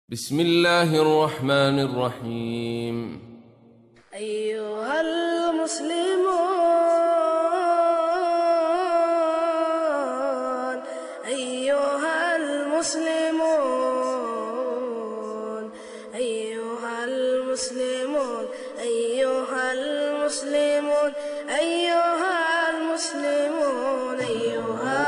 بسم الله الرحمن الرحيم أيها المسلمون أيها المسلمون أيها المسلمون أيها المسلمون أيها المسلمون أيها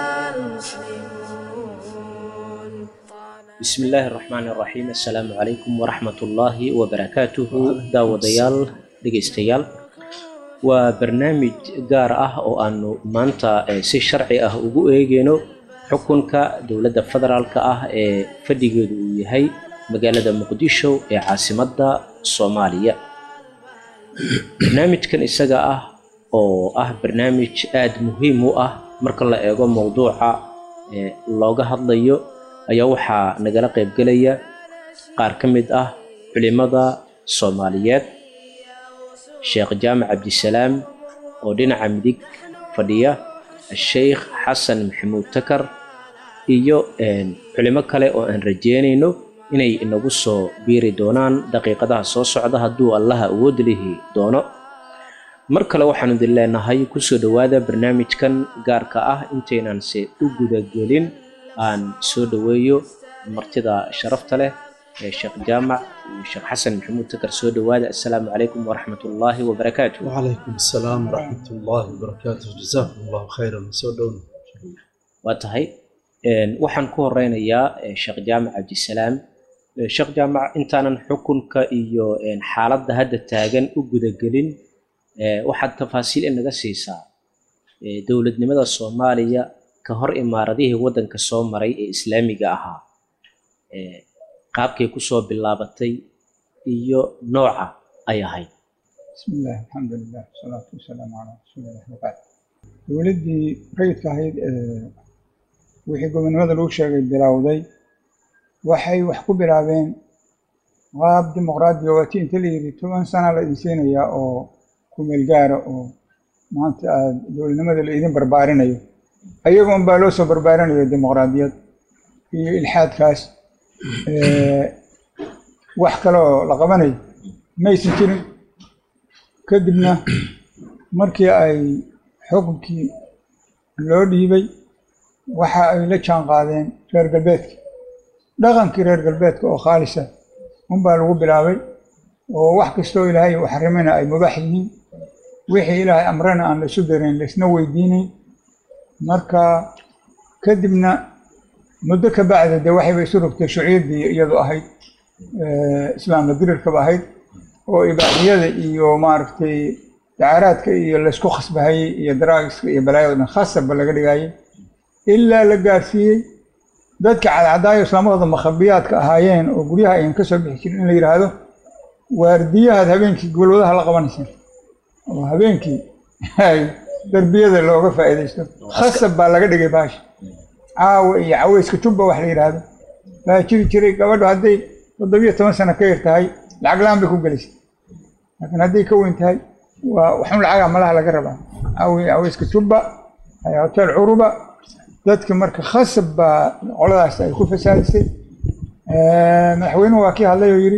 المسلمون bismi illaahi araxmaani araxiim assalaamu calaykum waraxmatullaahi wabarakaatuhu daawadayaal dhegaystayaal waa barnaamij gaar ah oo aanu maanta eh, si sharci ah ugu eegeyno xukunka dowladda federaalka ah ee fadhigeedu uu yahay magaalada muqdisho ee caasimadda soomaaliya barnaamijkan isaga ah oo ah barnaamij aada muhiim u ah marka la eego mowduuca ee looga hadlayo ayaa waxaa nagala qaybgelaya qaar ka mid ah culimada soomaaliyeed sheekh jaamac cabdisalaam oo dhinaca midig fadhiya sheikh xasan maxamuud takar iyo een, culimo kale oo aan rajeynayno inay inagu soo biiri doonaan daqiiqadaha soo socda hadduu allaha awood lihi doono mar kale waxaanu idin leenahay kusoo dhowaada barnaamijkan gaarka ah intaynan se u gudagelin aan soo dhoweeyo martida sharafta leh ee sheekh jaamac iyo sheekh xasan maxamuud takar soo dhowaada assalaamu calaykum waraxmat ullaahi wabarakaatu وعليكم السلام ورحمة الله وبركاته جزاكم الله خيرا soo dhowna waa tahay een, waxaan ku horeynayaa eh, sheekh jaamac cabdisalaam Eh, sheekh jaamac intaanan xukunka iyo een, xaaladda hadda taagan u gudagelin eh, waxaad tafaasiil inaga siisaa eh, dowladnimada soomaaliya ka hor imaaradihii waddanka soo maray ee islaamiga ahaa eh, qaabkay kusoo bilaabatay iyo nooca ay ahayd بسم الله الحمد لله والصلاة والسلام على رسول الله وبعد dowladdii rayidka ahayd ee wixii gobonimada lagu sheegay bilowday waxay wax ku bilaabeen qaab dimuqraadiya waati inta la yidhi toban sana la idin siinayaa oo kumeel gaara oo maanta aad dowladnimada la idin barbaarinayo ayaga un baa loo soo barbaarinayo dimuqraadiyad iyo ilxaadkaas ee, wax kaloo la qabanayo maysan jirin kadibna markii ay xukunkii loo dhiibay waxa ay la jaan qaadeen reer galbeedka dhaqankii reer galbeedka oo khaalisa unbaa lagu bilaabay oo wax kastoo ilaahay uu xarimina ay mubaax yihiin wixii ilaahay amrana aan la isu dareyn laisna weydiinayn marka kadibna muddo ka bacda dee waxayba isu rogtay shuciyaddii iyadu ahayd eh, islaamka dirirkaba ahayd oo ibaaxiyada iyo maaragtay dacaaraadka iyo laysku khasbahayey iyo daraagiska iyo balaayada dhan khasabba laga dhigayay ilaa la gaarsiiyey dadka cadcadaayo islaamahooda makhabiyaadka ahaayeen oo guryaha ayan ka soo bixi jirin in la yidhaahdo waardiyahaad habeenkii golwadaha la qabanaysa oo habeenkii ay darbiyada looga faa'iidaysto khasab baa laga dhigay baasha caawa iyo caweyska jubba wax la yidhaahdo baa jiri jiray gabadhu hadday toddobiyo toban sano ka yar tahay lacag la-aan bay ku gelaysa laakiin hadday ka weyn tahay waa waxun lacaga malaha laga rabaa caawi caweyska jubba ay hotel curuba dadka marka khasab baa qoladaas ay ku fasaadisay madaxweynuhu waa kii hadlay oo yidhi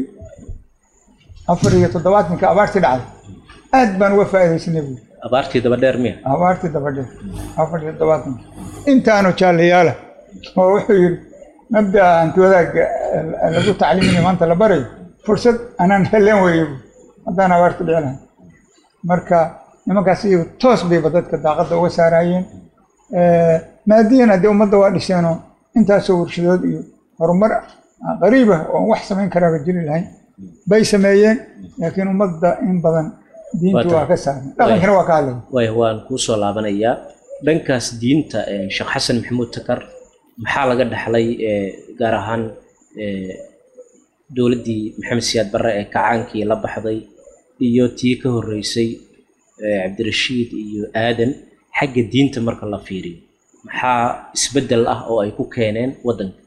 afar iyo toddobaatanka abaartii dhacday aad baan uga faa'iidaysanay buuri abaartii daba dheer miya abaartii dabadheer afar iyo toddobaatanka intaanu jaalayaala oo wuxuu yidhi mabda'a hanti wadaagga eh, lagu tacliiminayo maanta la barayo fursad anaan heleen weeye buuri haddaan abaarta dhici lahay marka nimankaas iyagu toos bayba dadka daaqadda uga saarayeen maadiyan haddii ummadda waa dhiseenoo intaasoo warshadood iyo horumar qariib ah oo wax samayn karaaba jiri lahayn bay sameeyeen laakiin ummadda in badan diintu waa ka saaran dhaqankana waa ka hadlaya waaya waan kuu soo laabanayaa dhankaas diinta eh, sheekh xasan maxamuud takar maxaa laga dhaxlay eh, gaar ahaan eh, dowladdii maxamed siyaad barre ee kacaankii la baxday iyo tii ka horreysay eh, cabdirashiid iyo aadan xagga diinta marka la fiiriyo maxaa isbeddel ah oo ay ku keeneen waddanka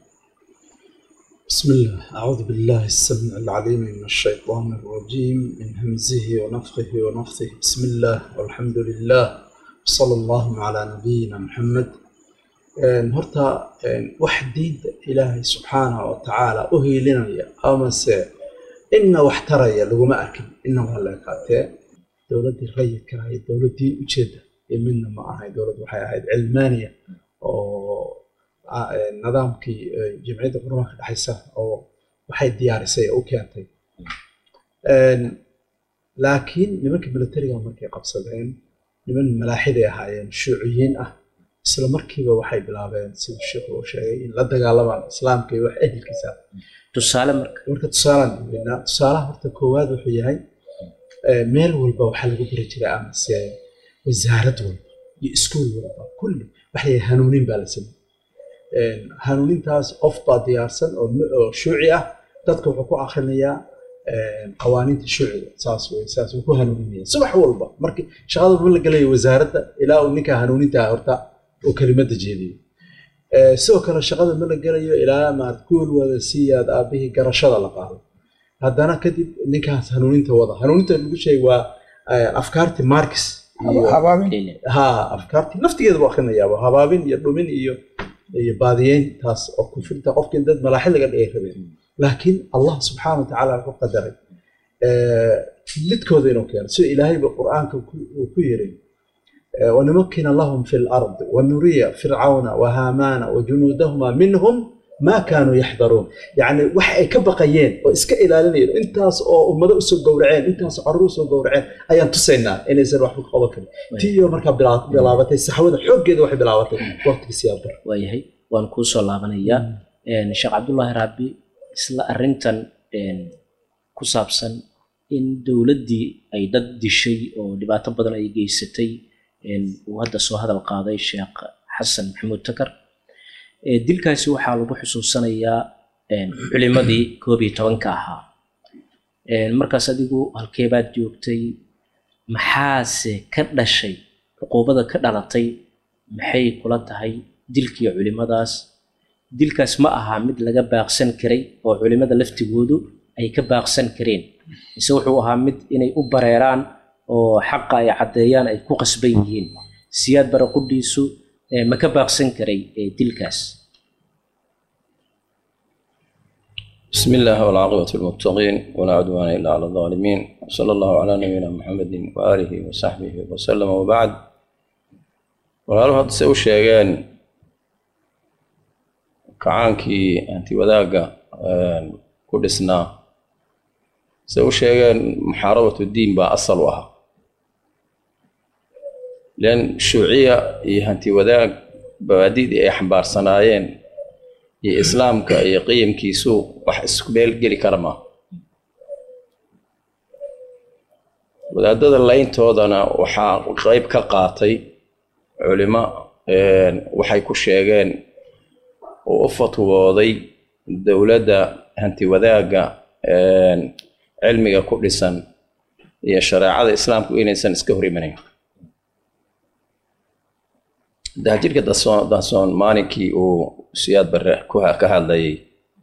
بسم الله أعوذ بالله السميع العليم من الشيطان الرجيم من همزه ونفخه ونفثه بسم الله والحمد لله وصلى الله على نبينا محمد Een, horta een, wax diinta ilaahay subxaanahu wa tacaala u hiilinaya amase inna wax taraya laguma arkin inna waa la ekaatee dowladdii rayidka ahayd dowladdii ujeedda iyo midna ma ahayn dowladd waxay ahayd cilmaaniya oo ah, een, nidaamkii eh, jamciyadda qurumaha ka dhexaysa oo waxay diyaarisay oo u keentay Een, laakiin nimanka militariga markay qabsadeen niman malaaxiday ahaayeen shuuciyiin ah isla markiiba waxay bilaabeen siduu sheekhu uu sheegay in la dagaalamaan islaamka iyo wax ehelkiisa ah. tusaale marka marka tusaalaan dhiibinaa tusaalaha horta koowaad wuxuu yahay eh, meel walba waxaa lagu bari jiray amase wasaarad walba iyo iskuul walba kulli waxa la yidhaha hanuunin baa la sameyey Een, hanuunintaas qof baa diyaarsan oo mu- oo shuuci ah dadka wuxuu ku akhrinayaa een, qawaaniinta shuuciga saas wey saas uu ku hanuuninaya subax walba markii shaqada ma la gelayo wasaaradda ilaa uu ninka hanuuninta horta uu kelimadda jeediyo Eh, sidoo kale shaqada ma la gelayo ilaa maad kuul wada siiyaad aabihii garashada la qaado haddana kadib ninkaas hanuuninta wada hanuuninta lagu sheegay waa eh, afkaartii markis iyo habaabin ha afkaartii naftigeeda buu akhrinayaaba habaabin iyo dhumin iyo iyo baadiyeyn taas oo kufrinta qofkii dad malaaxid laga dhigay rabeen laakiin allah subxaana wa tacaala wuxuu qadaray eh, lidkooda inuu keeno sida ilaahayba qur'aanka ku- uu ku yiri eh, wanumakkina lahum fi lardi wanuriya fircawna wahaamaana wajunuudahuma minhum ma kaanuu yaxdaruun yacni waxa ay ka baqayeen oo iska ilaalinayeen intaas oo ummado usoo gowraceen intaas oo carruur usoo gowraceen ayaan tusaynaa inaysan waxba ka qaban karin tiyo markaa bilaa- bilaabatay saxwada xooggeeda waxay bilaabatay waqtigii siyaabar waayahay waan kuu soo laabanayaa Een, sheekh cabdullaahi raabi isla arrintan een, ku saabsan in dowladdii ay dad dishay oo dhibaato badan ay geysatay een, uu hadda soo hadal qaaday sheekh xasan maxamuud takar Ee, dilkaasi waxaa lagu xusuusanayaa een, culimadii koob iyo tobanka ahaa Een, markaas adigu halkeebaad joogtay maxaase ka dhashay cuquubada ka dhalatay maxay kula tahay dilkii culimadaas dilkaas ma aha mid laga baaqsan karay oo culimada laftigoodu ay ka baaqsan kareen mise wuxuu ahaa mid inay u bareeraan oo xaqa ay caddeeyaan ay ku qasban yihiin siyaad bara qudhiisu eh, ma ka baaqsan karay eh, dilkaas بسم الله والعاقبة للمتقين ولا عدوان إلا على الظالمين وصلى الله على نبينا محمد وآله وصحبه وسلم وبعد walaaluhu hadda se u sheegeen kacaankii anti wadaagga ku dhisnaa se u sheegeen muxaarabatu diin baa asal u ahaa len shuuciya iyo hanti wadaag bawaadidii ay xambaarsanaayeen iyo islaamka iyo qiyamkiisu wax isku meel geli kara maaha wadaadada layntoodana waxaa qeyb ka qaatay culimo waxay ku sheegeen oo u fatwooday dowladda hanti wadaagga cilmiga ku dhisan iyo shareecada islaamku inaysan iska hor imanayn dahjirka dasoon dasoon maalinkii uu siyaad barre ku ka hadlayay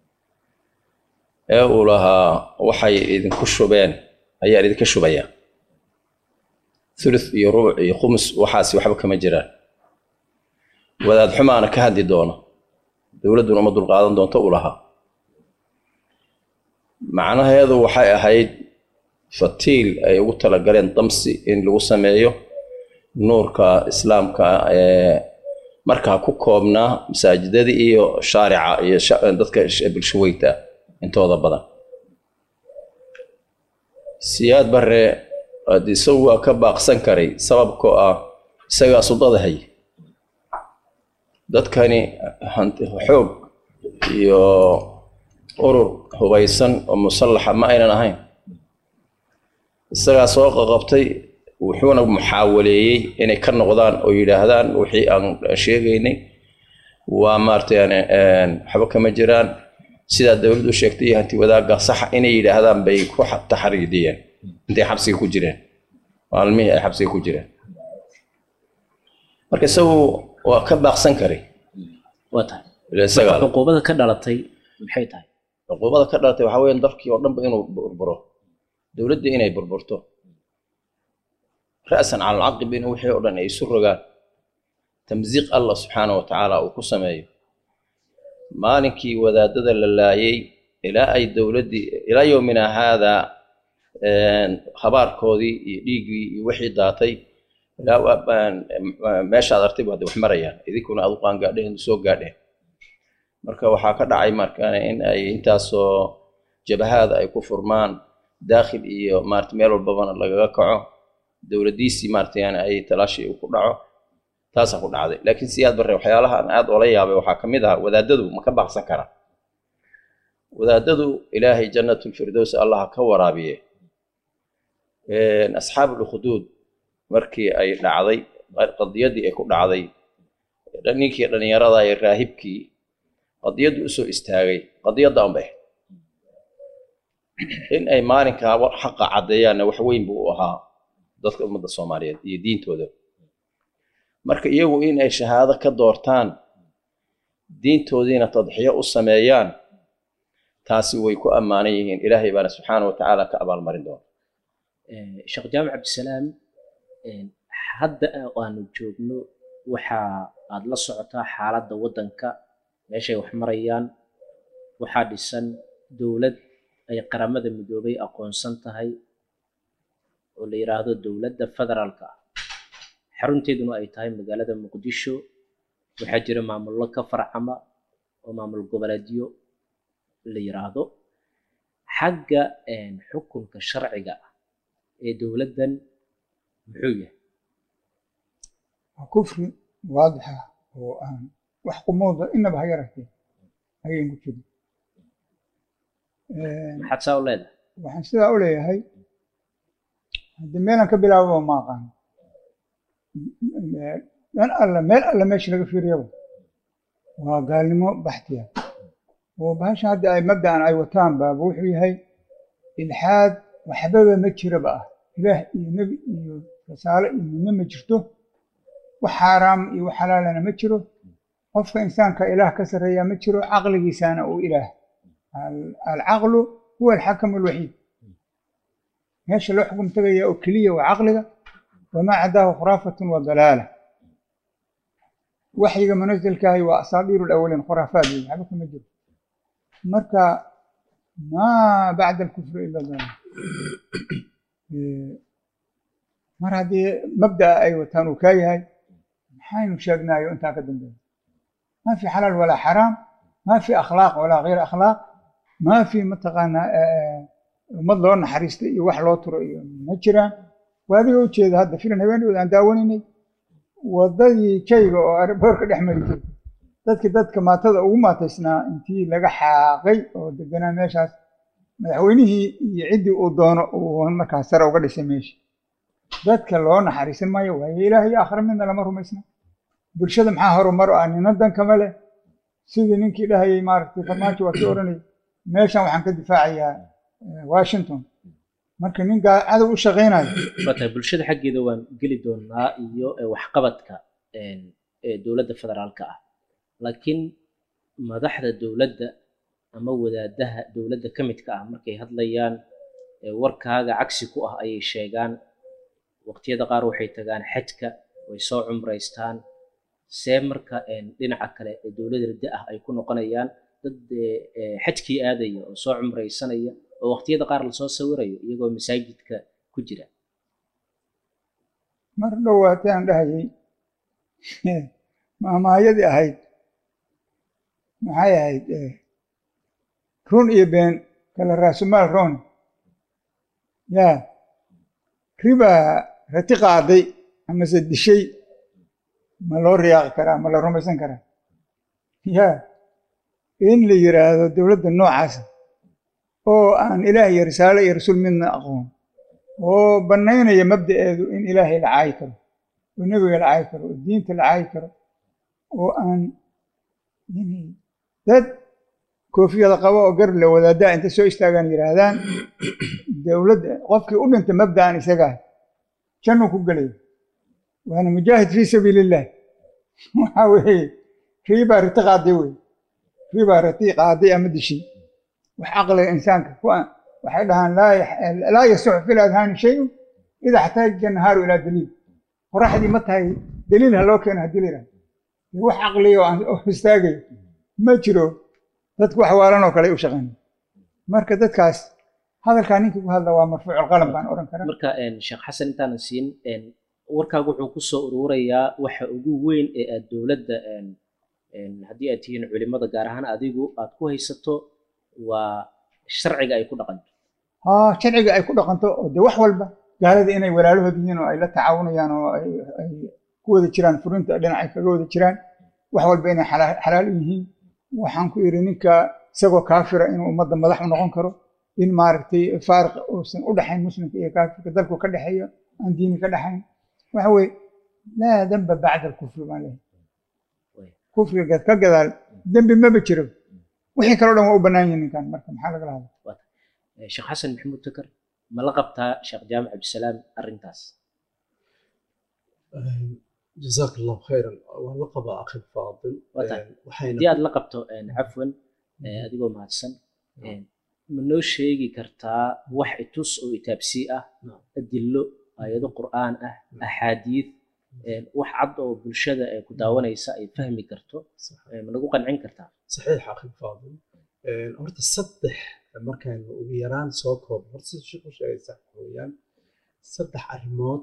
ee uu lahaa waxay idinku shubeen ayaan idinka shubaya thuluth iyo rubuc iyo khumus waxaasi waxba kama jiraan wadaad xumaana ka hadli doono dowladduna uma dulqaadan doonto u lahaa macnaheedu waxay ahayd fatiil ay ugu talagaleen damsi in lagu sameeyo nuurka islaamka ee markaa ku koobnaa masaajidadii iyo shaarica iyo dadka bulshaweyta intooda badan siyaad barre isagu waa ka baaqsan karay sababkoo ah isagaa sudada hay dadkani xoog iyo urur hubaysan oo musallaxa ma aynan ahayn isagaa soo qaqabtay wuxuuna muxaawaleeyey inay ka noqdaan oo yidhaahdaan wixii aan sheegaynay waa maaragtay waxba kama jiraan sidaa dowladdu sheegtay iyo hanti wadaagga saxa inay yidhaahdaan bay ku taxriidiyeen intay xabsiga ku jireen maalmihii ay xabsiga ku jireen marka isagu waa ka baaqsan karay waa tahay isaga cuquubada ka dhalatay maxay tahay cuquubada ka dhalatay waxaa weeyaan dalkii oo dhanba inuu burburo dowladdii inay burburto ra'san cala alcaqib in wixii oo dhan ay isu rogaan tamsiiq allah subxaana wa tacaala uu ku sameeyo maalinkii wadaadada la laayay ilaa ay dowladdii ilaa yowmina haadaa habaarkoodii iyo dhiiggii iyo wixii daatay ilaa meeshaad artayba hadda wax marayaan idinkuna aad u qaangaadheen soo gaadheen marka waxaa ka dhacay markaana in ay intaasoo jabahaada ay ku furmaan daakhil iyo maarata meel walbabana lagaga kaco dowladdiisii maarata yani ay talaashi ku dhaco taasaa ku dhacday laakiin siyaad barre waxyaalaha aan aad oola yaabay waxaa ka mid ahaa wadaadadu ma ka baaqsan karaa wadaadadu ilaahay jannatulfirdows allah ka waraabiye asxaabulukhduud markii ay dhacday qadiyadii ay ku dhacday ninkii dhallinyarada ee raahibkii qadiyaddu usoo istaagay qadiyadda unbay in ay maalinkaa xaqa caddeeyaanna wax weyn buu u ahaa dadka ummadda soomaaliyeed iyo diintooda marka iyagu in ay shahaado ka doortaan diintoodiina tadxiyo u sameeyaan taasi way ku ammaanan yihiin ilaahay baana subxaana wa tacaala ka abaalmarin doona sheekh jaamac cabdisalaam hadda aanu joogno waxa aad la socotaa xaaladda waddanka meeshay wax marayaan waxaa dhisan dowlad ay qaramada midoobay aqoonsan tahay oo la yidhaahdo dowladda federaalka ah xarunteeduna ay tahay magaalada muqdisho waxaa jira maamullo ka farcama oo maamul goboleedyo la yidhaahdo xagga xukunka sharciga ah ee dowladdan muxuu yahay waa kufri waadixa oo aan wax qumooda inaba ha yaratee ayaynu ku jirin maxaad saa u leedahay waxaan sidaa u leeyahay haddii meelan ka bilaababa ma aqaano dhan alla meel alla meesha laga fiiriyaba waa gaalnimo baxtiya oo bahasha hadda ay mabda'an ay wataan baaba wuxuu yahay ilxaad waxbaba ma jiraba ah ilaah iyo nebi iyo rasaale iyo midna ma jirto wax xaaraam iyo wax xalaalana ma jiro qofka insaanka ilaah ka sarreeya ma jiro caqligiisaana uu ilaah alcaqlu huwa alxakamu alwaxiid meesha loo xukum tegaya oo keliya waa caqliga wamaa cadaahu khuraafatun wa dalaala waxyiga munasilkaahi waa asaabiiru lawaliin khuraafaad wey waxba kama jiro marka maa bacda alkufri ila dalaal mar haddii mabda'a ay wataan uu kaa yahay maxaynu sheegnaayo intaa ka dambeeya ما في حلال ولا حرام ما في أخلاق ولا غير أخلاق ما في متقانا ummad loo naxariista iyo wax loo turo iyo ma jiraan waadiga u jeeda hadda filan haweeneed aan daawanaynay wadadii jayga oo boorka dhex mari jirtay dadkii dadka maatada ugu maataysnaa intii laga xaaqay oo deganaa meeshaas madaxweynihii iyo ciddii uu doono uu markaas sare uga dhisay meesha dadka loo naxariisan maayo waayo ilaahay iyo aakhira midna lama rumaysna bulshada maxaa horumar ah nina dan kama leh sidii ninkii dhahayay maaragtay farmaajo waa kii odhanayay meeshan waxaan ka difaacayaa washington marka nin cadow u shaqaynayo watahay bulshada xaggeeda waan geli doonaa iyo waxqabadka dowladda federaalka ah laakiin madaxda dowladda ama wadaadaha dowladda ka midka ah markay hadlayaan warkaaga cagsi ku ah ayay sheegaan waqtiyada qaar waxay tagaan xajka way soo cumraystaan see marka dhinaca kale ee dowlad rida ah ay ku noqonayaan dad xajkii aadaya oo soo cumraysanaya oo waqtiyada qaar lasoo sawirayo iyagoo masaajidka ku jira mar dhowaatay aan dhahayay maamaayadii ahayd maxay ahayd run iyo been kala raasumaal roon yaa ribaa rati qaaday amase dishay ma loo riyaaqi karaa ma la rumaysan karaa yaa in la yiraahdo dowladda noocaasa oo aan ilaah iyo risaale iyo rasuul midna aqoon oo bannaynaya mabda'eedu in ilaahay la caayi karo oo nebiga la caayi karo oo diinta la caayi karo oo aan dad koofiyada qabo oo gar la wadaadaa inta soo istaagaan yidhaahdaan dowladda qofkii u dhintay mabda'an isagaa jannuu ku gelaya waana mujaahid fii sabiili illah waxa weeye riibaa riti qaaday wey riibaa riti qaaday ama dishay wax caqliga insaanka ku waxay dhahaan laa yasuxu fi ladhaani shayun ida xtaaja nahaaru ilaa daliil qoraxdii ma tahay daliil ha loo keeno haddii la yidhahdo wax caqliya oo aan oo istaagayo ma jiro dadku wax waalan oo kale ay u shaqeynaya marka dadkaas hadalkaa ninkii ku hadla waa marfuucul qalam baan odhan karaa marka een, sheekh xasan intaanan siin een, warkaagu wuxuu ku soo ururayaa waxa ugu weyn ee aad dowladda een, een, haddii aad tihiin culimada gaar ahaan adigu aad ku haysato waa sharciga ay ku dhaqanto haa sharciga ay ku dhaqanto oo dee wax walba gaalada inay walaalahood yihiin oo ay la tacaawunayaan oo ay ay ku wada jiraan furinta dhinac ay kaga wada jiraan wax walba inay xalaal xalaal u yihiin waxaan ku yidhi ninka isagoo kaafira inuu ummadda madax u noqon karo in maaragtay faariq uusan u dhexayn muslimka iyo kaafirka dalku ka dhexeeyo aan diini ka dhexayn waxa weeye laa demba bacda alkufri baan leeyahay kufriga ka gadaal dembi maba jiro wixii kaloo dhan waa u bannaan yihiin ninkan marka maxaa lagala hadla Eh, sheekh xasan maxamuud takar ma la qabtaa sheekh jaamac cabdisalaam arrintaas jazaak allahu khayran waa la qabaa akhi faadil Wata. waxayna haddii aad la qabto een, cafwan eh, adigoo mahadsan een, ma noo sheegi kartaa wax itus oo itaabsii ah adillo aayado qur'aan ah axaadiid een, wax cad oo bulshada ee ku daawanaysa ay fahmi karto eh, ma nagu qancin kartaa صحيح أخي الفاضل آه، horta saddex markaan ugu yaraan soo koobo horta sida sheekhu sheegay sax weeyaan saddex arrimood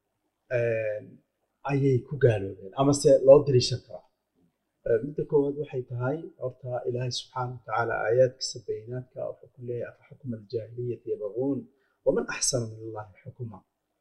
آه، ayay ku gaaloobeen ama se loo daliishan karaa آه، midda koowaad waxay tahay horta ilaahay subxaana wa tacaala aayaadkiisa bayinaadka wuxuu ku leeyahay afa xukma aljaahiliyati yabquun waman axsana min allahi xukuma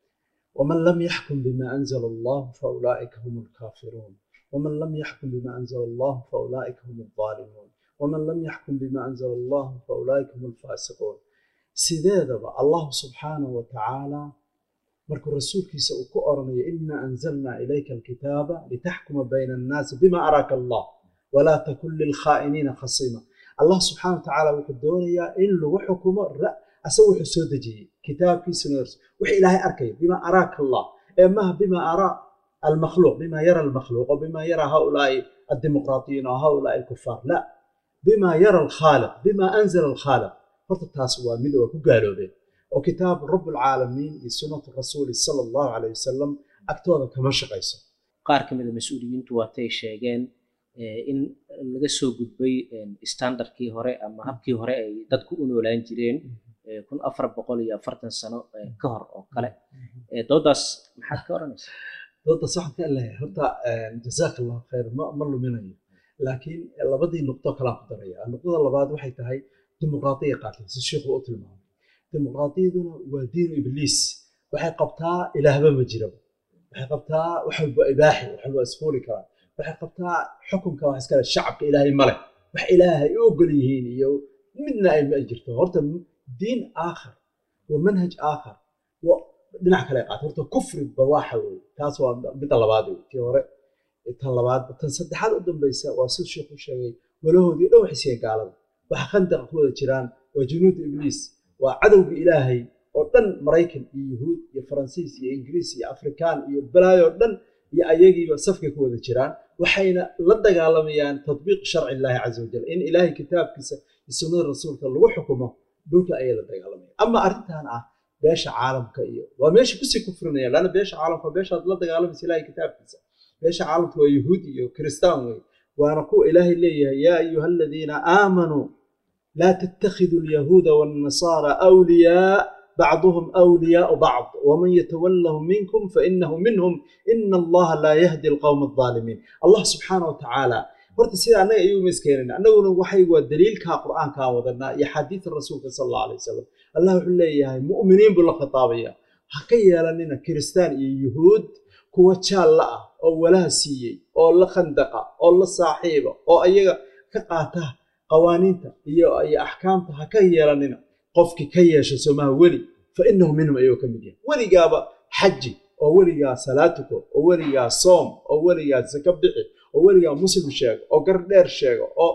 ومن لم يحكم بما أنزل الله فأولئك هم الكافرون ومن لم يحكم بما أنزل الله فأولئك هم الظالمون ومن لم يحكم بما أنزل الله فأولئك هم الفاسقون sideedaba allah subxaanahu wa tacaala markuu rasuulkiisa uu ku oranayo ina anzalna ilayka alkitaaba litaxkuma bayna annaasi bima araaka allah walaa takun lilkhaa'iniina khasima allah subxaana wa tacaala wuxuu doonayaa in lagu xukumo ra- asaga wuxuu soo dejiyey kitaabkiisuna wix ilaahay arkaya bima araaka allah ee maha bima araa المخلوق بما يرى المخلوق وبما يرى هؤلاء الديمقراطيين او هؤلاء الكفار لا بما يرى الخالق بما انزل الخالق horta taas waa mid waa ku gaaloobeen oo kitaab rabbulcaalamiin iyo sunnatu rasuuli sala allahu caleyh wasalam agtooda kama shaqayso qaar ka mid a mas-uuliyiintu waatay sheegeen eh, in laga soo gudbay een, standardkii hore ama habkii hore ay dadku u noolaan jireen eh, kun afar boqol iyo afartan sano eh, ka hor oo kale Eh, doodaas maxaad ka oranaysaa dooda saxanka leeyahay horta jazaaka allahu khayr ma ma luminayo laakiin labadii nuqdo kalaan ku daraya nuqdada labaad waxay tahay dimuqraadiya qaateen si sheikhu u tilmaamay dimuqraadiyaduna waa diinu ibliis waxay qabtaa ilaahba ma jiraba waxay qabtaa wax walba ibaaxi wax walba isfuuli karaa waxay qabtaa xukunka wax iskale shacabka ilaahay male wax ilaahay u ogol yihiin iyo midna ay ma jirto horta diin aakhar wa manhaj aakhar wa dhinac kale ay qaato horta kufri bawaaxa wey taas waa midda labaad wey tii hore tan labaad tan saddexaad u dambaysa waa siduu sheekhu sheegay walahoodii dhan waxay siiyeen gaalada waxa khandaqa ku wada jiraan waa junuud ibliis waa cadowga ilaahay oo dhan maraykan iyo yuhuud iyo faransiis iyo ingiriis iyo afrikaan iyo balaayo dhan iyo ayagiiba safkay ku wada jiraan waxayna la dagaalamayaan tadbiiq sharci illaahi caza wajal in ilaahay kitaabkiisa iyo sunnada rasuulka lagu xukumo dhulka ayay la dagaalamayaan ama arrintan ah beesha caalamka iyo waa meesha kusii kufrinayaan laana beesha caalamka waa beeshaad la dagaalamaysa ilaahay kitaabkiisa beesha caalamka waa yuhuud iyo kiristaan wey waana kuwa ilaahay leeyahay yaa ayuha aladiina aamanuu laa tattakhiduu alyahuuda waannasaara awliyaa bacduhum awliyaau bacd waman yatawallahum minkum fainahu minhum ina allaha laa yahdi alqowma aldaalimiin allah subxaana wa tacaala horta sida annaga iyaguma iskeenayna annaguna waxay waa daliilkaa qur'aankaan wadanaa iyo xadiida rasuulka sala allahu alay wasalam allah wuxuu leeyahay mu'miniin buu la khitaabaya ha ka yeelanina kiristaan iyo yuhuud kuwa jaalla ah oo walaha siiyey oo la khandaqa oo la saaxiiba oo ayaga ka qaata qawaaniinta iyo iyo axkaamta ha ka yeelanina qofkii ka yeesha somaha weli fa inahu minhum ayuu ka mid yahay weligaaba xaji oo weligaa salaatuko oo weligaa soom oo weligaa saka bixi oo weligaa muslim sheego oo gar dheer sheego oo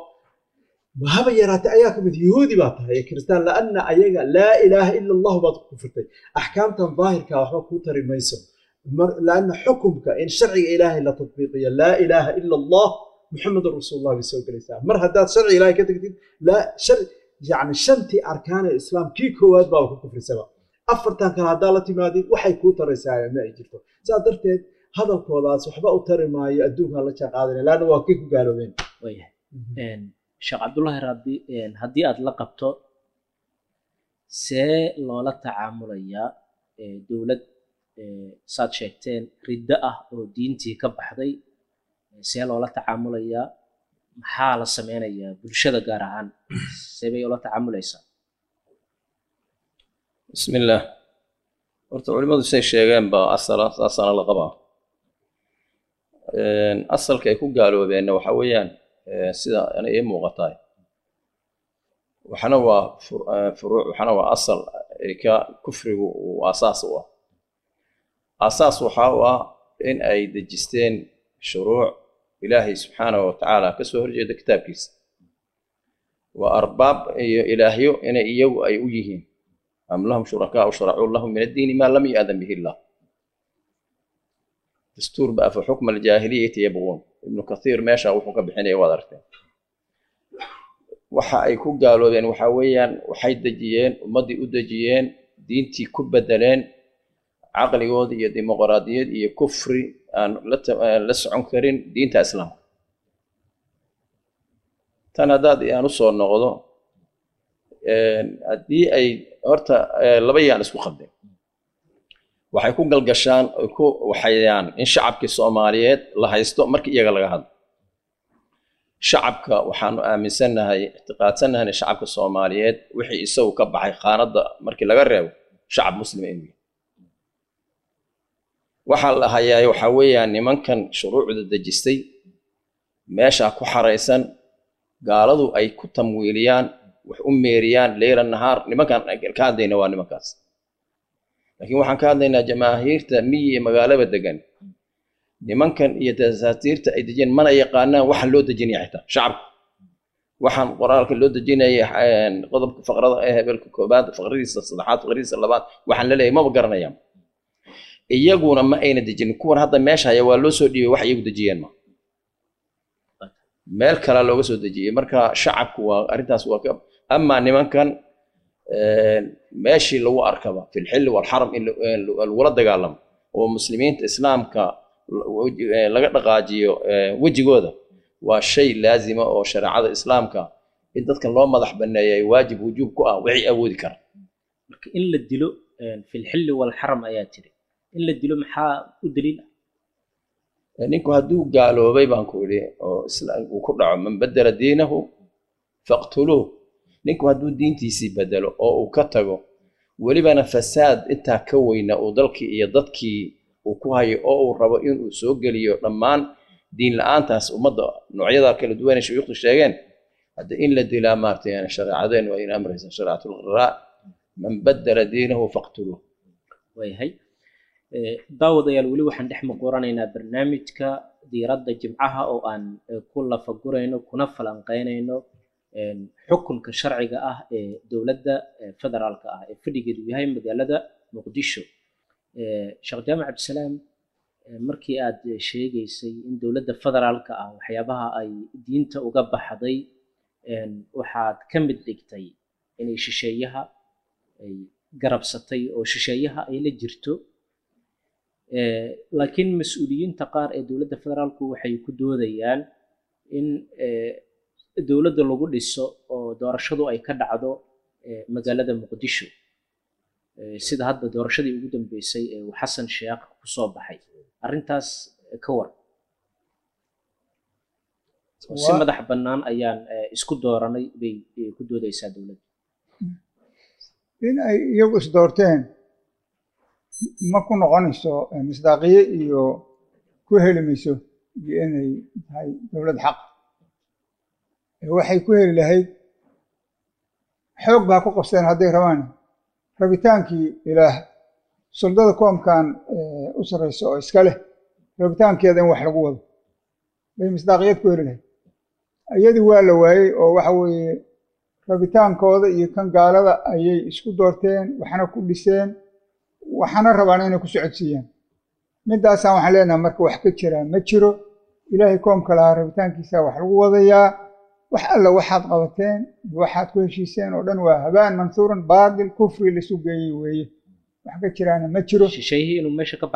haba yaraatay ayaa ka mid yuhuudi baa tahay ee kiristaan laanna ayaga laa ilaaha ila allahu baad ku kufirtay axkaamtan daahirka waxba kuu tari mayso laanna xukumka in sharciga ilaahay la tatbiiqiyo laa ilaaha ila allah muxamedun rasuulullah bay soo gelaysaa mar haddaad sharciga ilaahay ka tagtid laa shar yacni shantii arkaan ee islaam kii koowaad baaba ku kufrisaba afartan kale haddaa la timaadid waxay kuu taraysaa ma ay jirto saas darteed hadalkoodaas waxba u tari maayo adduunkan la jaan qaadanaya laanna waa kii ku gaaloobeen waayahay Een, sheekh cabdullaahi rabbi een, haddii aad la qabto see loola tacaamulayaa ee, dowlad ee, saad sheegteen riddo ah oo diintii ka baxday ee, see loola tacaamulayaa maxaa la sameynayaa bulshada gaar ahaan see bay ula tacaamulaysaa بسم الله horta culimmadu say sheegeen baa asala saasana la qabaa Een, asalka ay ku gaaloobeenna waxa weeyaan ee, sida ana ii muuqataa waxana waa fur- ee, furuuc waxana waa asal ay ka kufrigu uu aasaas u ah aasaas waxa u ah in ay dejisteen shuruuc ilaahay subxaanahu wa tacaala ka soo horjeeda kitaabkiisa waa arbaab iyo ilaahyo inay iyagu ay u yihiin am lahum shurakaau sharacuu lahum min addiini maa lam yu'adan bihi illah dastuur ba afa xukma aljaahiliyati yabquun ibnu kathiir meesha wuxuu ka bixinaya waad aragteen waxa ay ku gaaloobeen waxa weeyaan waxay dejiyeen ummaddii u dejiyeen diintii ku bedeleen caqligood iyo dimuqraadiyad iyo kufri aan la ta- aan la socon karin diinta islaamka tan haddaad aan usoo noqdo een, haddii ay horta ee, laba yaan isku qabdeen waxay ku galgashaan oy ku waxayaan in shacabkii soomaaliyeed la haysto markii iyaga laga hadlo shacabka waxaanu aaminsannahay ictiqaadsanahay in shacabka soomaaliyeed wixii isagu ka baxay khaanadda markii laga reebo shacab muslima inuu yahay waxaa la hayaa waxaa weeyaan nimankan shuruucda dejistay meeshaa ku xaraysan gaaladu ay ku tamwiiliyaan wax u meeriyaan leyla nahaar nimankan ka hadlayna waa nimankaas laakiin waxaan ka hadlaynaa jamaahiirta miyi iyo magaalaba degan nimankan iyo dasaatiirta ay dejiyeen mana yaqaanaan waxa loo dejinaya xitaa shacabku waxaan qoraalka loo dejinaya een, qodobka faqrada ee hebelka koobaad faqradiisa saddexaad faqradiisa labaad waxaan la leeyahay maba garanayaan iyaguna ma ayna dejinin kuwan hadda meesha haya waa loo soo dhiibay wax iyagu dejiyeen ma meel kalaa looga soo dejiyey marka shacabku waa arrintaas waa ka amaa nimankan een, meeshii lagu arkaba fi lxilli walxaram in la- in lagula dagaalamo oo muslimiinta islaamka la- weji- ee, laga dhaqaajiyo ee, wejigooda waa shay laazima oo shareecada islaamka in dadkan loo madax baneeya ay waajib wujuub ku ah wixii awoodi kara marka in la dilo een, fi lxilli walxaram ayaa tiri in la dilo maxaa u daliil ah ninku hadduu gaaloobay baan ku idhi oo isla- uu ku dhaco man badela diinahu faqtuluuh ninku hadduu diintiisii bedelo oo uu ka tago welibana fasaad intaa ka weyna uu dalkii iyo dadkii uu ku hayo oo uu rabo inuu soo geliyo dhammaan diin la-aantaas ummadda noocyada kala duwan ee shuyuukhdu sheegeen hadda in la dilaa maartay yani shareecadeen waa in amraysa shareecatulqiraa man badela diinahu faqtuluuh waayahay Eh, daawadayaal weli waxaan dhex muquranaynaa barnaamijka diiradda jimcaha oo aan eh, ku lafagurayno kuna falanqeynayno een, xukunka sharciga ah ee dowladda eh, federaalka ah ee fadhigeedu yahay magaalada muqdisho Eh, sheekh jaamac cabdisalaam eh, markii aad eh, sheegaysay in dowladda federaalka ah waxyaabaha ay diinta uga baxday een, waxaad ka mid dhigtay inay shisheeyaha ay garabsatay oo shisheeyaha ay la jirto Eh, laakiin mas-uuliyiinta qaar ee dowladda federaalku waxay ku doodayaan in eh, dowladda lagu dhiso oo doorashadu ay ka dhacdo eh, magaalada muqdisho Eh, sida hadda doorashadii ugu dambeysay ee uu xasan sheekh kusoo baxay arrintaas eh, ka war oo si Waa- madax bannaan ayaan eh, isku dooranay bay eh, ku doodaysaa dowladda in ay iyagu isdoorteen ma ku noqonayso eh, misdaaqiye iyo ku heli mayso iyo inay tahay dowlad xaq Eh, waxay ku heli lahayd xoog baa ku qabseen hadday rabaan rabitaankii ilaah suldada koomkan eh, u sarreysa oo iska leh rabitaankeeda in wax lagu wado bay misdaaqiyad ku heli lahayd iyadii waa la waayey oo waxa weeye rabitaankooda iyo kan gaalada ayay isku doorteen waxna ku dhiseen waxana rabaan inay ku socodsiiyaan midaasaan waxaan leenahay marka wax ka jiraa ma jiro ilaahay koomka lahaa rabitaankiisa wax lagu wadayaa wax alla waxaad qabateen iyo waxaad ku heshiiseen oo dhan waa habaan mansuuran baadil kufri laisu geeyey weeye wax ka jiraana ma jiro shisheeyihii inuu meesha ka baxay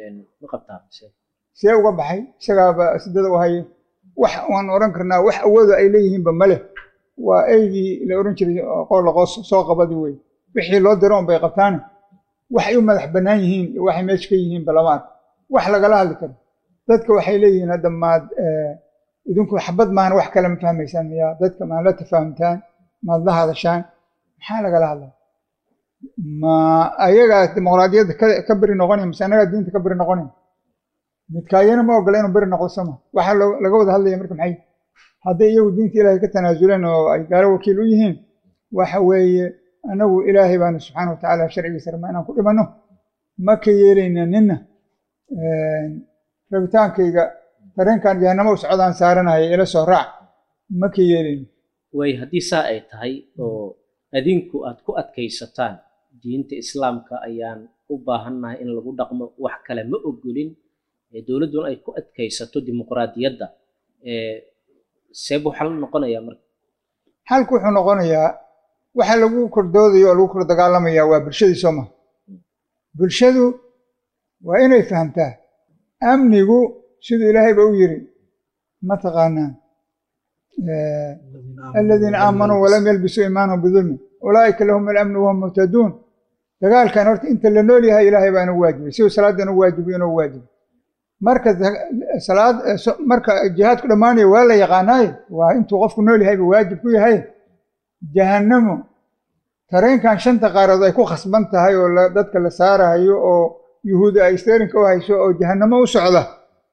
ma qabtaa mise see uga baxay isagaaba sidada u hayay wax waan oran karnaa wax awooda ay leeyihiinba male waa eygii la oran jiray qool qoos soo qabadi wey wixii loo diro un bay qabtaan wax ay u madax bannaan yihiin iyo waxay meesha ka yihiinba lama arko wax lagala hadli karo dadka waxay leeyihiin hadda maad idinku xabad maahan wax kale ma fahmaysaan miyaa dadka maad la tafahamtaan maad la hadashaan maxaa lagala hadlaa ma ayagaa dimuqraadiyadda ka ka beri noqonaya mise annagaa diinta ka beri noqonaya midkaayana ma ogola inuu beri noqdo sama waxaa loo- laga wada hadlaya marka maxay hadday iyagu diinta ilaahay ka tanaasuleen oo ay gaalo wakiil u yihiin waxa weeye anagu ilaahay baanu subxaana watacaala sharcigiisa rabnaa inaan ku dhimanno ma ka yeelayna nina rabitaankayga dareenkan jahanamo u socdaan saaranaya ila soo raac ma ka yeelayna way haddii saa ay tahay oo adinku aad ku adkaysataan diinta islaamka ayaan u baahannahay in lagu dhaqmo wax kale ma ogolin ee dowladduna ay ku adkaysato dimuqraadiyadda ee seeb waxaa la noqonayaa marka xalku wuxuu noqonayaa waxa lagu kordoodayo oo lagu kor dagaalamayaa waa bulshadii soo maha bulshadu waa inay fahamtaa amnigu siduu ilaahayba u yiri mataqaanaa aladiina aamanuu walam yalbisuu iimaanahum bidulmin ulaa'ika lahum alamnu wahum muhtaduun dagaalkan horta inta la nool yahay ilaahay baa inuu waajibay siduu salaadda inuu waajibiyo inuu waajibo marka da- salaad so- marka jihaadku dhammaanayo waa la yaqaanaaye waa intuu qofku nool yahayba waajib ku yahay jahannamo tareenkan shanta qaarood ay ku khasban tahay oo la- dadka la saarayo oo yuhuudi ay steerinka u hayso oo jahannamo u socda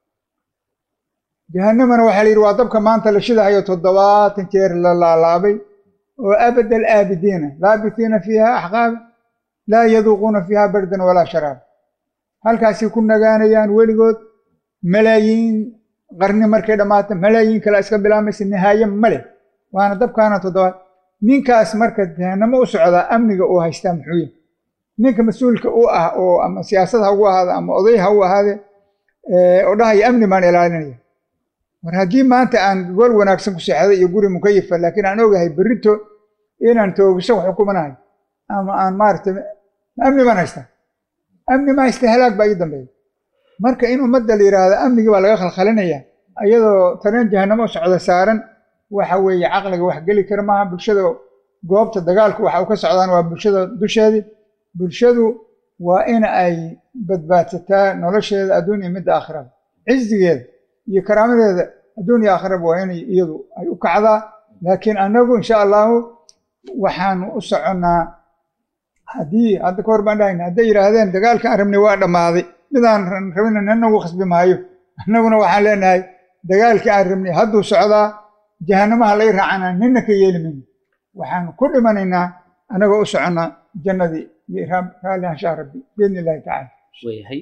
jahannamana waxaa la yidhi waa dabka maanta la shidahayo toddobaatan jeer la laalaabay oo abad alaabidiina laabitiina fiiha axqaaba laa yaduuquuna fiiha bardan walaa sharaab halkaasay ku nagaanayaan weligood malaayiin qarni markay dhammaato malaayiin kale iska bilaamaysa nihaaye male waana dabkaana toddobaad ninkaas marka jahannamo u socdaa amniga uu haystaa muxuu yahay ninka mas-uulka u ah oo ama siyaasad ha ugu ahaada ama oday ha u ahaade ee, oo dhahaya amni baan ilaalinaya war haddii maanta aan gool wanaagsan ku seexday iyo guri mukayifa laakiin aan ogahay berrito inaan toogasho wax xukumanahay ama aan maaragtay amni baan haystaa amni ma haysta halaag baa ii dambeeya marka in ummadda la yidhaahdo amnigii baa laga khalkhalinaya iyadoo tareen jahannamo u socda saaran waxa weeye caqliga wax geli kara maaha bulshada goobta dagaalku waxa uu ka socdaan waa bulshada dusheedii bulshadu waa in ay badbaadsataa nolosheeda adduun iyo midda aakhirada cizigeeda iyo karaamadeeda adduun iyo aakhiraba waa inay iyadu ay u kacdaa laakiin annagu insha allahu waxaanu u soconnaa haddii hadda ka hor baan dhahayna hadday yidhaahdeen dagaalka aan rabnay waa dhammaaday midaan rabina nina ugu khasbi maayo annaguna waxaan leenahay dagaalkii aan rabnay hadduu socdaa jahannamaha lay raacana nina ka yeeli mayno waxaan ku dhimanaynaa annagoo u soconnaa jannadii iyo raab- raalli anshaha rabbi biidni illahi tacaala wayahay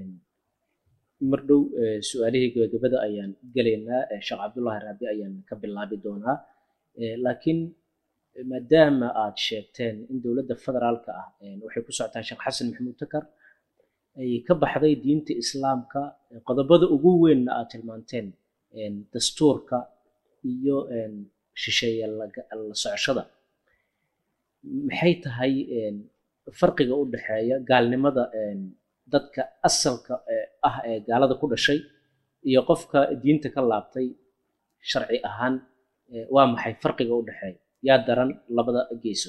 mar dhow eh, su-aalihii gabagabada ayaan gelaynaa eh, sheekh cabdullaahi raabi ayaan ka bilaabi doonaa Eh, laakiin eh, maadaama aad sheegteen in dowladda federaalka ah eh, waxay ku socotaa sheekh xasan maxamuud takar ay ka baxday diinta islaamka eh, qodobada ugu weynna aad tilmaanteen eh, dastuurka iyo eh, shisheeye la la socoshada maxay tahay eh, farqiga u dhexeeya gaalnimada eh, dadka asalka eh, ah ee gaalada ku dhashay iyo qofka diinta ka laabtay sharci ahaan eh, waa maxay farqiga u dhexeeya yaa daran labada geeso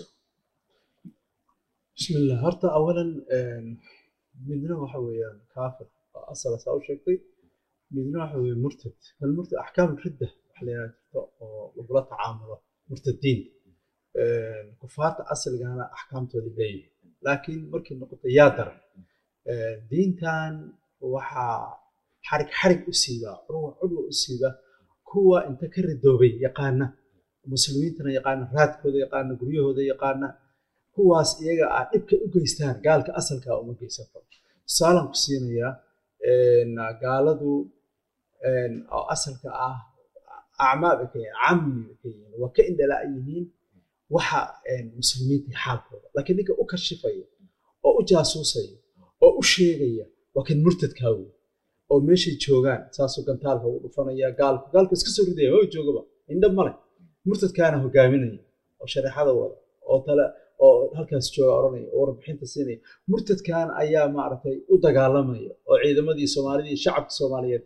بسم الله horta awalan midna waxa weeyaan kaafir oo asal saa u sheegtay midna waxa weeye murtad hal murtad axkaam ridda waxa la yidhaha jirto oo lagula tacaamulo murtadiin kufaarta asligana axkaamtooda leeyihin laakiin markii noqoto yaa daran diintan waxaa xarig xarig u siibaa curwa curwa u siiba kuwa inta ka ridoobay yaqaana muslimiintana yaqaana raadkooda yaqaana guryahooda yaqaana kuwaas iyaga ah dhibka u geystaan gaalka asalka uma geysan karo tusaalan ku siinayaa gaaladu oo asalka ah acmaa bay ka yihiin cammi bay ka yihiin waa ka indhalaa yihiin waxa muslimiinta xaalkooda laakiin ninka u kashifaya oo u jaasuusaya oo u sheegaya waa kan murtadkaa wey oo meeshay joogaan saasuu gantaalka ugu dhufanaya gaalku gaalku iska soo ridaya oo joogaba indha male murtadkaana hogaaminaya oo shareexada wada oo tale oo halkaas jooga oranaya oo warbixinta siinaya murtadkan ayaa maaragtay u dagaalamaya oo ciidamadii soomaalida iyo shacabka soomaaliyeed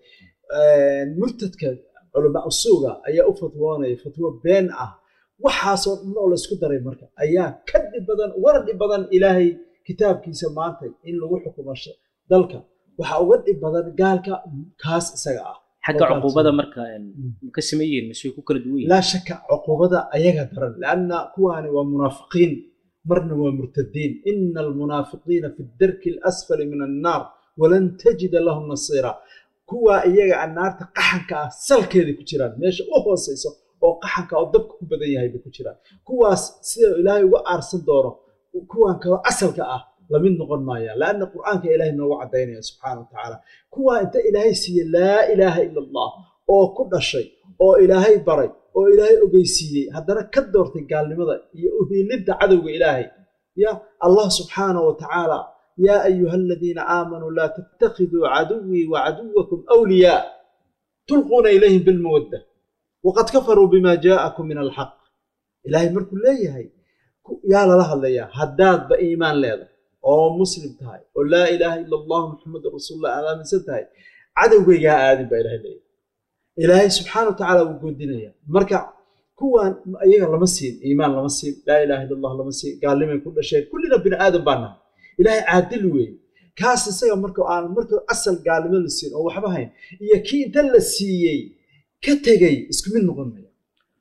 murtadka culamaa usuuga ayaa u fatwoonaya fatwo been ah waxaasoo dhan oo laysku daray marka ayaa ka dhib badan ugana dhib badan ilaahay kitaabkiisa maanta in lagu xukumo dalka waxaa uga dhib badan gaalka kaas isaga ah xagga cuquubada marka ma ka sameyn yihiin mise way ku kala duwan yihiin laa shaka cuquubada ayaga daran lanna kuwaani waa munaafiqiin marna waa murtadiin ina almunaafiqiina fi darki alasfali min annaar walan tajida lahum nasiira kuwaa iyaga a naarta qaxanka ah salkeeda ku jiraan meesha u hooseyso oo qaxanka oo dabka ku badan yahay bay ku jiraan kuwaas sida ilaahay uga aarsan doono kuwan kaloo asalka ah lamid noqon maayaan laanna qur'aanka ilaahay noogu caddaynaya subxaana watacaala kuwaa inta ilaahay siiye laa ilaaha ila allah oo ku dhashay oo ilaahay baray oo ilaahay ogeysiiyey haddana ka doortay gaalnimada iyo uhiilinta cadowga ilaahay ya allah subxaana wa tacaala yaa ayuha aladiina aamanuu laa tattakhiduu caduwii wacaduwakum awliyaa tulquuna ilayhim bilmawadda waqad kafaruu bima jaa'akum min alxaq ilaahay markuu leeyahay yaa lala hadlayaa haddaadba iimaan leedahay oo muslim tahay oo laa ilaaha ila allahu muxamedun rasuulullah aad aaminsan tahay cadowgaygaa aadin baa ilahay leeyahay ilaahay subxaana wa tacaala wuu goodinaya marka kuwan iyaga lama siin iimaan lama siin laa ilaha illa allah lama siin gaalnimay ku dhasheen kullina bini aadan baa nahay ilaahay caadil weeye kaas isaga marka aan marka asal gaalnimo la siin oo waxba hayn iyo kii inta la siiyey ka tegey isku mid noqon maya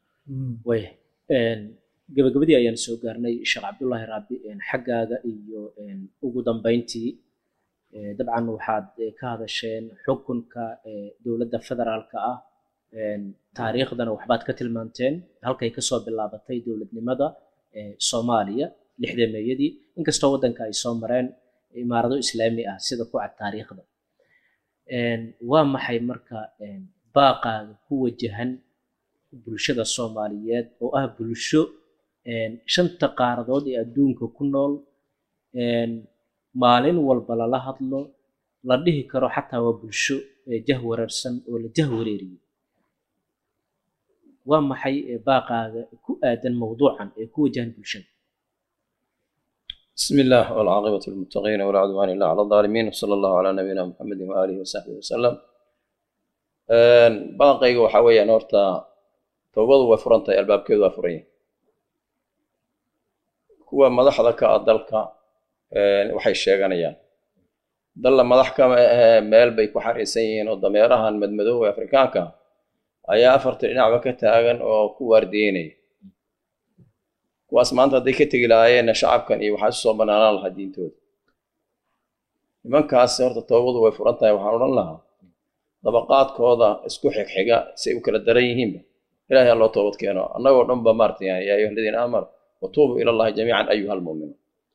waya gabagabadii ayaan soo gaarnay sheekh cabdullaahi raabi xaggaaga iyo ugu dambeyntii dabcan waxaad ka hadasheen xukunka dowladda federaalka ah taariikhdana waxbaad ka tilmaanteen halkay kasoo bilaabatay dowladnimada soomaaliya lixdameeyadii inkastoo waddanka ay soo mareen imaarado islaami ah sida ku cad taariikhda waa maxay marka baaqaaga ku wajahan bulshada soomaaliyeed oo ah bulsho shanta qaaradood ee adduunka ku nool maalin walba lala hadlo la dhihi karo xataa waa bulsho jahwareersan oo la jahwareeriyo waa maxay baaqaaga ku aadan mawduucan ee ku wajahan bulshada بسم الله والعاقبة للمتقين ولا عدوان إلا على الظالمين وصلى الله على نبينا محمد وآله وصحبه وسلم باقيga waxa weeyaan horta towbadu way furan tahay albaabkeedu waa furan yahay kuwa madaxda ka ah dalka waxay sheeganayaan dalla madax ka meel bay ku xariisan yihiin oo dameerahan madmadoow ee afrikaanka ayaa afarta dhinacba ka taagan oo ku waardiyeynaya kuwaas maanta hadday ka tegi lahaayeenna shacabkan iyo waxaa isu soo banaanaan lahaa diintooda nimankaas horta toobadu way furan tahay waxaan odhan lahaa dabaqaadkooda isku xigxiga si ay u kala daran yihiinba ilahay ha loo toobad keeno annagoo dhan ba maarata yaa ayuha aladiina aamanu watuubuu ila allahi jamiican ayuha almuuminuun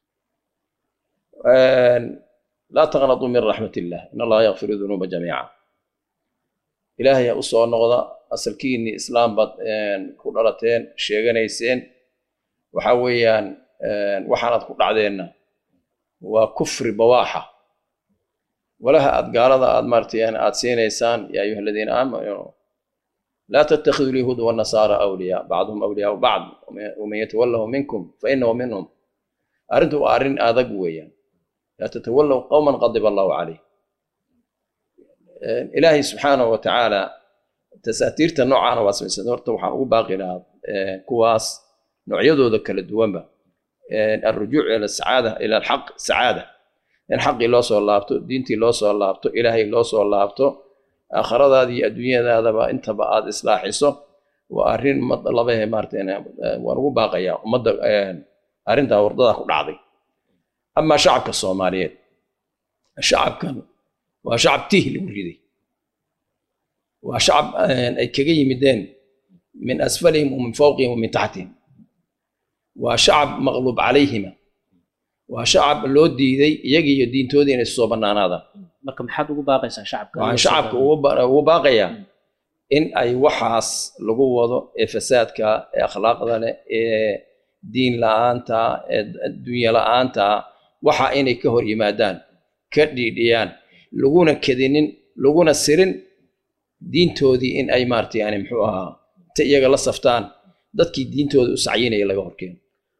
laa taqnaduu min raxmat illah in allaha yakfiru dunuuba jamiica ilaahay ha u soo noqda asalkiinii islaam baad ku dhalateen sheeganayseen waxa weeyaan waxaanaad ku dhacdeenna waa kufri bawaaxa walaha aad gaalada aad maaragtay aad siinaysaan yaa ayuha aladiina aamanuu laa tattakhidu lyahuuda wannasaara awliyaa bacduhum awliyaau bacd waman yatawallahu minkum fainahu minhum arrintu waa arrin adag weeyaan laa tatawallow qowman qadiba allahu calayh ilaahay subxaanahu wa tacaala tasaatiirta noocaana waa samaysan horta waxaan ugu baaqi lahaa kuwaas noocyadooda kala duwanba alrujuuc ila sacaada ila alxaq sacaada in xaqii loo soo laabto diintii loo soo laabto ilaahay loo soo laabto aakhiradaada iyo adduunyadaadaba intaba aad islaaxiso waa arrin ummadda labahe maarata waan ugu baaqayaa ummadda arrintaa wardadaa ku dhacday amaa shacabka soomaaliyeed shacabkan waa shacab tiih lagu riday waa shacab ay kaga yimideen min asfalihim wa min fawqihim wa min taxtihim waa shacab maqluub calayhima waa shacab loo diiday iyaga iyo diintoodii inay soo bannaanaadaan marka maxaad ugu baaqaysaa shacabka waxaan shacabka ugu baaqayaa in ay waxaas lagu wado ee fasaadka ee akhlaaqda leh ee diin la-aanta ee adduunya la-aanta waxa inay ka hor yimaadaan ka dhiidhiyaan laguna kedinin laguna sirin diintoodii in ay maarata yani muxuu ahaa ta iyaga la saftaan dadkii diintooda u sacyinaya laga horkeeno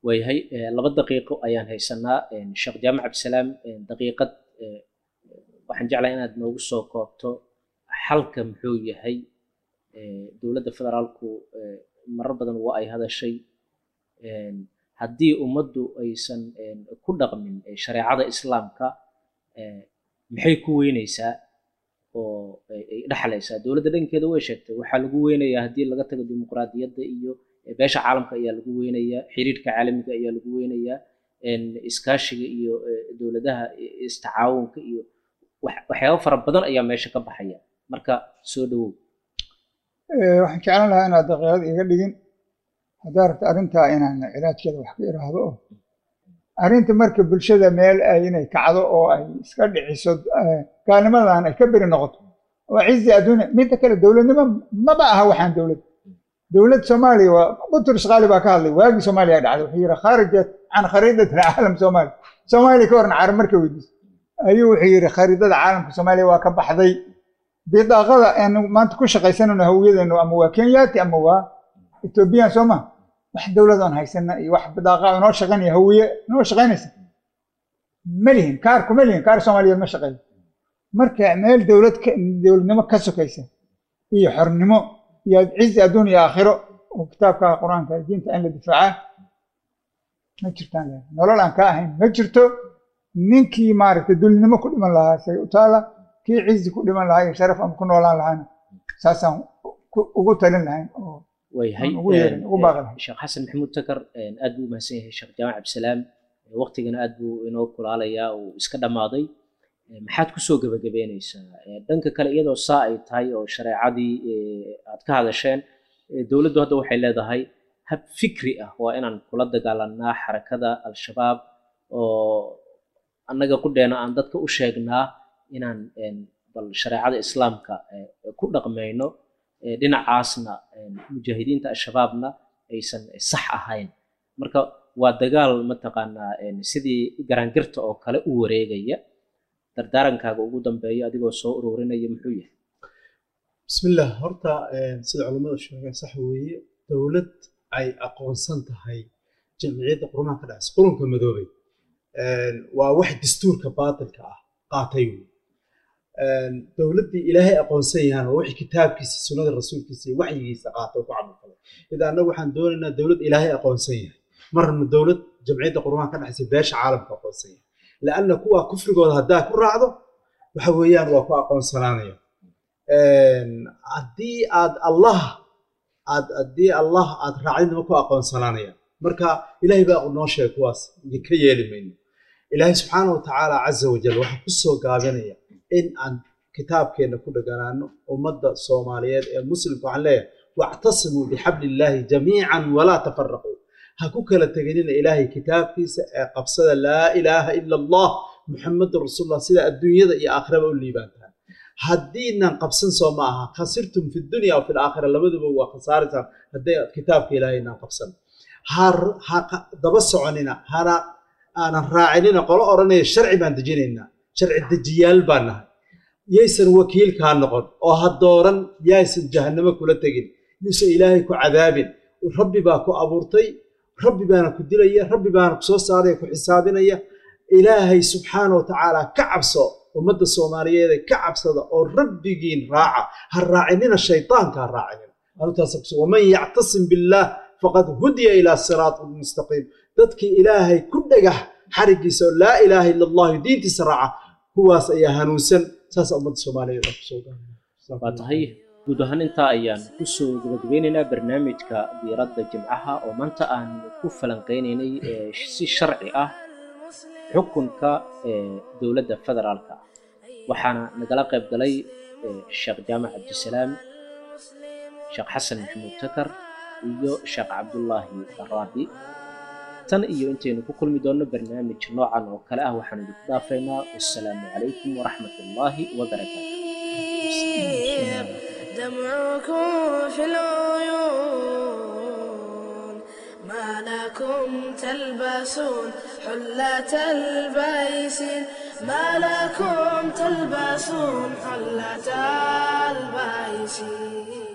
waayahay eh, laba daqiiqo ayaan haysanaa eh, sheekh jaamac cabdisalaam eh, daqiiqad eh, waxaan jeclahay inaad noogu soo koobto xalka muxuu yahay eh, dowladda federaalku eh, marar badan waa ay hadashay een, haddii ummaddu aysan een, ku dhaqmin eh, shareecada islaamka eh, maxay ku weyneysaa oo ay ay dhexlaysaa dowladda dhankeeda way sheegtay waxaa lagu weynayaa haddii laga tago dimuqraadiyadda iyo eh, beesha caalamka ayaa lagu weynayaa xiriirka caalamiga ayaa lagu weynayaa een, iskaashiga iyo eh, dowladaha i- istacaawunka iyo wax- waxyaabo fara badan ayaa meesha ka baxaya marka soo dhawow Eh, waxaan jeclaan lahaa inaad daqiiqad iga dhigin haddaa rabta arrintaa inaan cilaajkeeda wax ka iraahdo oo arrinta marka bulshada meel ay inay kacdo oo ay iska dhiciso eh, gaalnimadan ay ka beri noqoto oo cizi adduunya midda kale dowladnimo maba aha waxaan dowlad dowlad soomaaliya waa butrus qaali baa ka hadlay waagii soomaaliya dhacday wuxuu yidhi khaarajat can khariidati alcaalam soomaaliya soomaaliya ka waran carab marka weydiis ayuu wuxuu yidhi khariidada caalamka soomaaliya waa ka baxday bidaaqada aanu maanta ku shaqaysanayno hawiyadeenu ama waa kenyaati ama waa ethoobiyan soo ma wax dowlad oon haysana iyo wax bidaaqa inoo shaqaynaya hawiye inoo shaqaynaysa ma lihin kaar kuma lihin kaar soomaaliyeed ma shaqeeyo marka meel dowlad ka dowladnimo ka sokaysa iyo xornimo iyo cizi adduun iyo aakhiro oo kitaabka qur-aanka diinta in la difaacaa ma jirtaan leeyahay. nolol aan ka ahayn ma jirto ninkii maaragtay dulnimo ku dhiman lahaa say u taala kii cizi ku dhiman lahaa iyo sharaf ama ku noolaan lahaana saasaan ku- ugu talin lahayn oo waayahay Aan ugu yeerin, een, ugu een, baaqi lahayn. sheekh xasan maxamuud takar een, aad buu umahadsan yahay sheekh jaamac cabdisalaam Ee, waqtigana aad buu inoo kulaalayaa uu iska dhammaaday Ee, maxaad kusoo gebagabeyneysaa Ee, dhanka kale iyadoo saa ay tahay oo shareecadii ee, aad ka hadasheen ee, dowladdu hadda waxay leedahay hab fikri ah waa inaan kula dagaalanaa xarakada al-shabaab oo annaga qudheena aan dadka u sheegnaa inaan een, bal shareecada islaamka ee, ku dhaqmayno ee, dhinacaasna een, mujaahidiinta al-shabaabna aysan sax ahayn marka waa dagaal mataqaanaa een, sidii garaangirta oo kale u wareegaya dardaarankaaga ugu dambeeya adigoo soo ururinaya muxuu yahay bismillah horta eh, sida culammadu sheegeen sax weeye dowlad ay aqoonsan tahay jamciyadda qurumaha ka dhacaysa qurunka madoobay Eh, waa wax dastuurka baatilka ah qaatay wey Eh, dowladdii ilaahay aqoonsan yahaan waa wixii kitaabkiisa sunnada rasuulkiisa iyo waxyigiisa qaatay oo ku camalfalay idaa annagu waxaan doonaynaa dowlad ilaahay aqoonsan yahay marna dowlad jamciyadda qurumaha ka dhexaysa beesha caalamka aqoonsan yahay laanna kuwa kufrigooda haddaa ku raacdo waxa weeyaan waa ku aqoonsanaanaya haddii aad allah aad haddii allah aad raacdinima ku aqoonsanaanaya marka ilaahay baa noo sheegay kuwaas ka yeeli mayno ilaahay subxaana wa tacaala caza wajal waxaa ku soo gaabinaya in aan kitaabkeenna ku dheganaano ummadda soomaaliyeed ee muslimka waxaan leeyahay wactasimuu bixabli illaahi jamiican walaa tafaraquu ha ku kala teganina ilaahay kitaabkiisa ee qabsada laa ilaaha ila allah muxamadun rasuulullah sida adduunyada iyo aakhiraba u liibaantaan haddiinan qabsan soo ma aha khasirtum fi dunya wa fi laakhira labaduba waa khasaaritaan hadday kitaabka ilaahay inaan qabsan ha ha daba soconina hana aanan raacinina qolo odhanaya sharci baan dejinaynaa sharci dejiyaal baan nahay yaysan wakiilkaa noqon oo ha dooran yaysan jahannamo kula tegin yuusan ilaahay ku cadaabin rabbi baa ku abuurtay rabbi baana ku dilaya rabbi baana ku soo saaraya ku xisaabinaya ilaahay subxaana wa tacaala ka cabso ummadda soomaaliyeede ka cabsada oo rabbigiin raaca ha raacinina shaytaanka ha raacinina arrintaas waman yactasim billaah faqad hudiya ilaa siraatin mustaqiim dadkii ilaahay ku dhagax xarigiisa oo laa ilaaha ila allahu diintiisa raaca kuwaas ayaa hanuunsan saasa ummadda soomaaliyeed aan kusoo waa tahay guud ahaan intaa ayaan kusoo gabagabeynaynaa barnaamijka diiradda jimcaha oo maanta aan ku falanqeynaynay ee si sharci ah xukunka ee dowladda federaalka ah waxaana nagala qayb galay sheekh jaamac cabdisalaam sheekh xasan maxamuud takar iyo sheekh cabdullaahi daraabi tan iyo intaynu ku kulmi doonno barnaamij noocan oo kale ah waxaan idinku dhaafaynaa wassalaamu calaykum waraxmat ullaahi wabarakaatu دمعكم في العيون ما لكم تلبسون حلة البيسين ما لكم تلبسون حلة البيسين